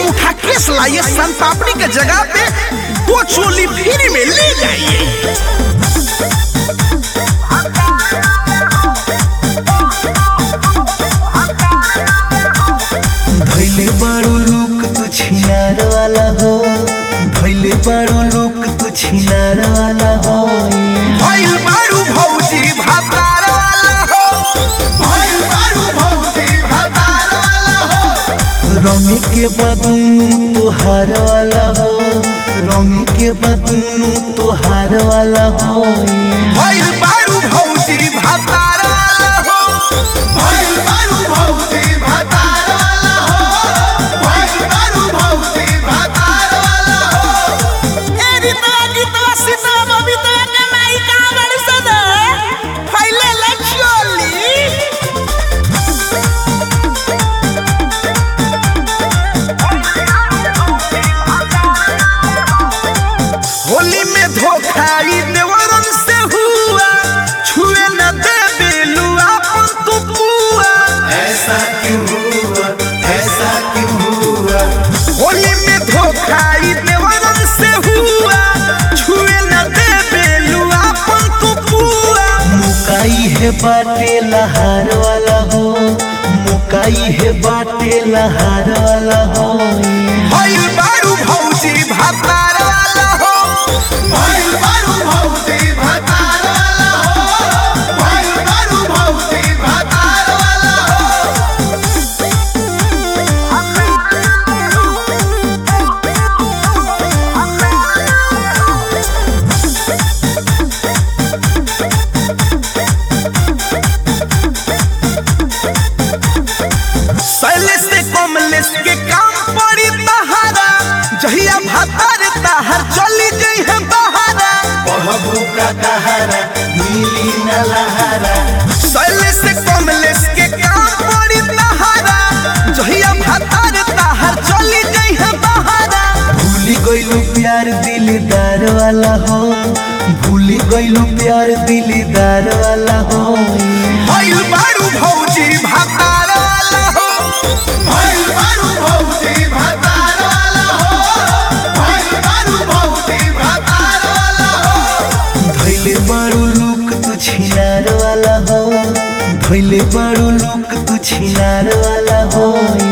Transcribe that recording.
उठा केस लाइए सन पापड़ी के जगह पे दो चोली फ्री में ले जाइए भैले बारो लोक तू छिनार वाला हो भैले बारो लोक तू छिनार वाला हो भइल बारू भौजी भातार वाला हो भइल बारू भौजी भातार वाला हो रंग के बदनू तोहार वाला हो रंग के बदनू तोहार वाला हो भइल बारू भौजी भातार वाला हो भइल बारू भौजी भातार वाला हो भइल बारू भौजी भातार वाला हो ए रीतवा गीतवा सीतवा बबीतवा के माई कहाँ बड़ी सदा फैले ले चोली होली में धोखाई देवरन से हुआ छुए न दे बेलुआ अपन तू पुआ ऐसा क्यों हुआ ऐसा क्यों हुआ होली में धोखाई देवरन से हुआ छुए न दे बेलुआ अपन तू पुआ मुकाई है बाटे लहार वाला हो मुकाई है बाटे लहार वाला हो भइल बारू भौजी भातार वाला हो भइल बारू भौजी भातार वाला हो भइल बारू भौजी भातार वाला हो शैलेश से कमलेश के काम पड़ी तहारा जहिया भातार ताहर चली गई है बहारा बहबू का कहारा नीली न लहारा शैलेश से कमलेश के काम पड़ी तहारा जहिया भातार ताहर चली गई है बहारा भूली गईलू प्यार दिलदार वाला हो भूली गईलू प्यार दिलदार वाला हो भइल बारू भौजी भातार वाला हो भइल बारू भौजी भातार वाला हो भइल बारू भौजी भातार वाला हो धैले बारू लुक तू छिनार वाला हो धैले बारू लुक तू छिनार वाला हो